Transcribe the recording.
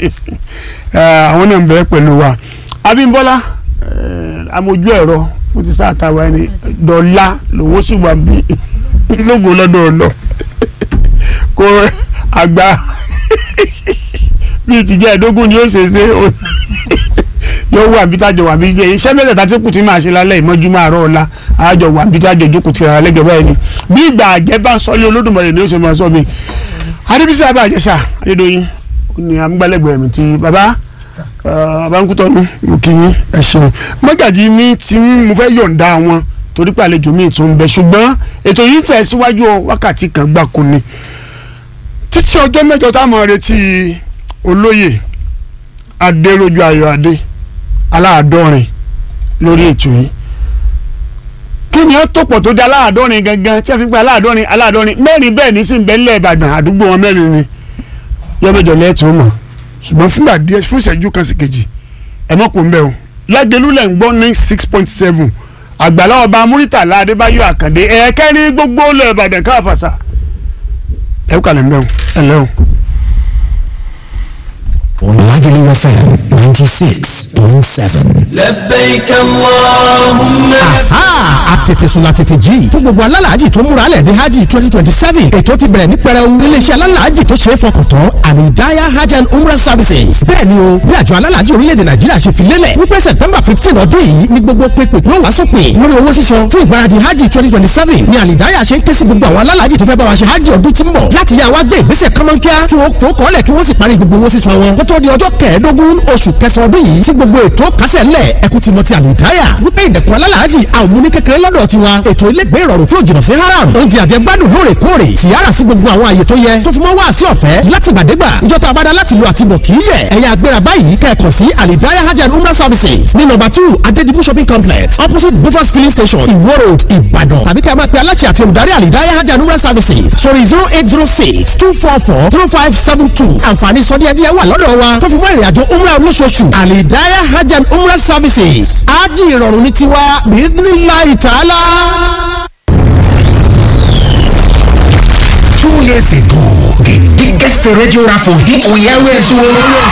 àwọn náà ń bẹ pẹ̀lú wa Abímbọ́lá eh, amójú ẹ̀rọ fún ti sáà táwa ẹni dọ̀la lòun ó sì wà bí lógo lọ́dọ̀ ọ̀nà kó àgbà bíi tìjẹ́ ẹ̀dógún ni ó ṣe ṣe ó- yóò wà bí tájọ wà bí jẹ iṣẹ́ mẹ́tẹ̀ẹ̀ta tó kù tí màá ṣe lálẹ́ ìmọ́júmọ́ àárọ̀ ọ̀la àjọ wà bí tájọ jókòó tìra lẹ́gẹ̀ẹ́ báyìí ni bí ìgbà àjẹ́ bá ń sọlé olódùmarè ni ó ṣe máa sọ mi adébísí abẹ́ àjẹsà adédọ́yìn ó ní amúgbálẹ́gbẹ̀ẹ́ mi ti bàbá abankutọ́nu mo kì í ẹ ṣeun mọ́gàjì mi tí mo fẹ́ yọ̀ǹda wọn torí pé àlejò mi tún bẹ ṣùgbọ́n ètò yìí tẹ̀ síwájú o, wákàtí kan gbáko ni títí ọjọ́ mẹ́jọ táwọn retí olóyè adéròjú ayọ̀ adé aláàdọ́rin lórí ètò yìí kí ni ó tó pọ̀ tó di aláàdọ́rin gangan tí a fi ń pè aláàdọ́rin aláàdọ́rin mẹ́rin bẹ́ẹ̀ ní sí ìbẹ́lẹ̀ ìbàdàn àdúgbò wọn mẹ́rin ni yọ́mẹ́jọ lẹ́ẹ̀tún mọ̀ ṣùgbọ́n fúngbà díẹ̀ fún ìṣẹ́jú kan sí kejì ẹ̀ mọ́ kò ń bẹ̀ o lágẹ̀lú lẹ̀ ń gbọ́ ní six point seven àgbàlá ọba muritala adébáyọ̀ àkàndé ẹ̀ẹ́kẹ́rin gbogbo lẹ̀ ìbàdàn káfàṣà ẹ̀ kàlẹ̀ ń bẹ̀ o ẹ̀ lẹ́ o. Lagelu FM 96.7. لبيك اللهم aha àtètèsùn àtètè jí fún gbogbo alálàájì tó múra lẹ̀ ní hajj twenty twenty seven ètò ti bẹ̀rẹ̀ ní pẹrẹu iléeṣẹ́ alálàájì tó ṣe é fọkàn tán àmìdáyà hajj and umrah services bẹ́ẹ̀ ni o bí àjọ alálàájì orílẹ̀-èdè nàìjíríà ṣe fi lélẹ̀ wípé september fifteen ọdún yìí ni gbogbo pépè yóò wá sópin lórí owó sísan fún ìgbáradì hajj twenty twenty seven ni àmìdáyà ṣe ń ké sí gbogbo àwọn alálàájì tó fẹ́ bá wa ṣe hajj ọdún tí ń bọ̀ láti yá wa gbé ìgbésẹ̀ kọ́mọ́nkíá kí wọ́n fò kọ́lẹ̀ kí wọ́n sì parí gbogbo owó sísan wọn kó tó di ọjọ́ kẹẹ̀ẹ́dógún oṣù kẹsàn-án ọdún yìí tí gbogbo ètò kásẹ̀ ńlẹ̀ ẹkú ti mọ ti àmìdáyà wípé ìdẹ̀kùn alálàájì àwọn múni kékeré lọ́dọ̀ tiwa ètò ilégbé ìrọ̀rùn tí ò jìnnà sí haram oúnjẹ àjẹgbádùn lóòrèkóòrè tìyára sí gbogbo àwọn àyè tó yẹ tó fi mọ́ wá sí ọ̀fẹ́ látìgbàdégbà ìjọta abada láti lo àtibọ̀ kì í yẹ ẹ̀yà agbéra báyìí kẹ́ẹ̀kọ́ sí alidaya hajj and umrah services ní nọ́mbà two adedibu shopping complex opposite bufas filling station iwo road ìbàdàn tàbí kí a máa pe aláṣẹ àti olùdarí alidaya hajj and umrah services sórí zero eight zero six two four four zero five seven two àǹfààní sọdíẹ̀díẹ̀ wà lọ́dọ̀ wa tó fi mọ́ ìrìnàjò umrah olóṣooṣù alidaya hajj and umrah services ájì ìrọ̀rùn ní tiwa bíídínláì tààlà. Two years ago, the biggest radio raffle hit we always won.